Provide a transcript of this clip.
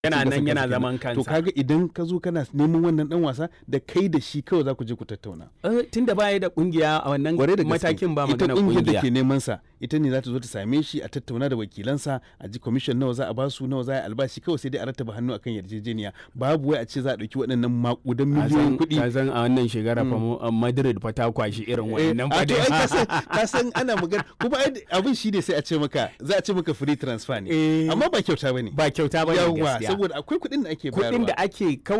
yana cin gashin nan yana kansa zaman kenan. to kansa kaga idan ka zo kana neman wannan dan wasa da kai da shi kawai za ku je ku tattauna Eh, tunda baya da kungiya a wannan Kwarai da gaske. matakin ba magana ita kungiyar da kungiya ke neman sa ita ne za ta zo ta same shi a tattauna da wakilansa a ji commission nawa za a ba su nawa za a yi albashi kawai sai dai a rattaba hannu akan yarjejeniya babu wai a ce za a dauki waɗannan makudan miliyoyin kuɗi ka san a wannan shekara fa mu- a Madrid fa ta kwashi irin Eh, wannan a fa to ai ka san- dai. ka san ana magana kuma ai abin shi ne sai a ce maka za a ce maka free transfer ne Eh. amma ba kyauta bane ba kyauta ba ne yawa gaskiya saboda akwai kuɗin da ake bayarwa kuɗin da ake